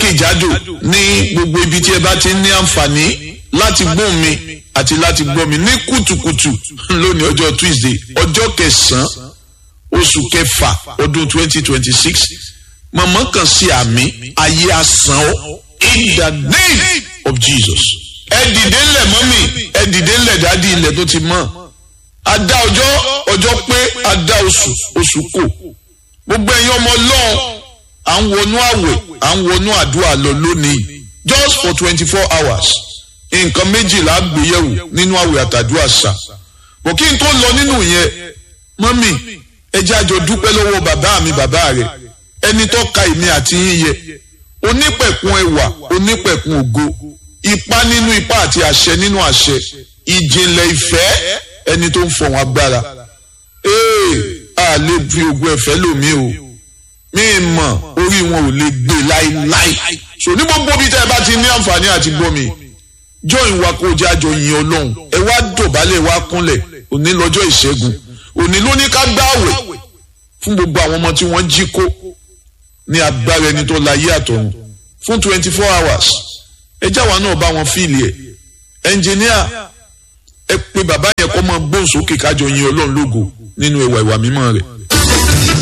jákèjádò ní gbogbo ibi tí ẹ bá ti ní àǹfààní láti gbóhùn mi àti láti gbọ́ mi ní kùtùkùtù lónìí ọjọ́ Tuesday ọjọ́ kẹsàn-án oṣù kẹfà ọdún twenty twenty six mọ̀mọ́ kan sí àmì ayé asán ọ́ in the name of Jesus. ẹ dìde ńlẹ̀ mọ́mì ẹ dìde ńlẹ̀ dádì ilẹ̀ tó ti mọ́ adá ọjọ́ ọjọ́ pé adá oṣù oṣù kò gbogbo ẹ̀yin ọmọ ọlọ́run à ń wọnú àwẹ̀ à ń wọnú àdúrà lọ lónìí just for twenty four hours nǹkan méjìlá gbéyẹ̀wò nínú àwẹ̀ àtàdúrà ṣá bò kí n tó lọ nínú yẹn mọ́mì ẹ jẹ́ àjọ dúpẹ́ lọ́wọ́ bàbá mi bàbá rẹ̀ ẹni tó ka èmi àti yín yẹ onípẹ̀kun ẹwà onípẹ̀kun ògo ipá nínú ipá àti àṣẹ nínú àṣẹ ìjìnlẹ̀ ìfẹ́ ẹni tó ń fọ̀hún agbára ee a lè fi ogun ẹ̀fẹ́ lòmí o mi mọ̀ orí wọn ò lè gbé láíláí so ní gbogbo bí tẹ́ ẹ bá ti ní àǹfààní àti gbọ́ mi join wa kó jẹ́ àjọ yin ọlọ́run ẹ wá dọ̀bálẹ̀ wá kúnlẹ̀ òní lọ́jọ́ ìṣẹ́gun òní ló ní ká gbààwẹ̀ fún gbogbo àwọn ọmọ tí wọ́n jí kó ní agbára ẹni tó láyé àtọ̀run fún twenty four hours ẹ jáwa náà bá wọn fíìlì ẹ ẹnjìníà ẹ pé bàbá yẹn kọ́ máa gbóhùn sókè kájọ yin ọlọ́run lógo nínú ẹwà ìwà mímọ́ rẹ̀.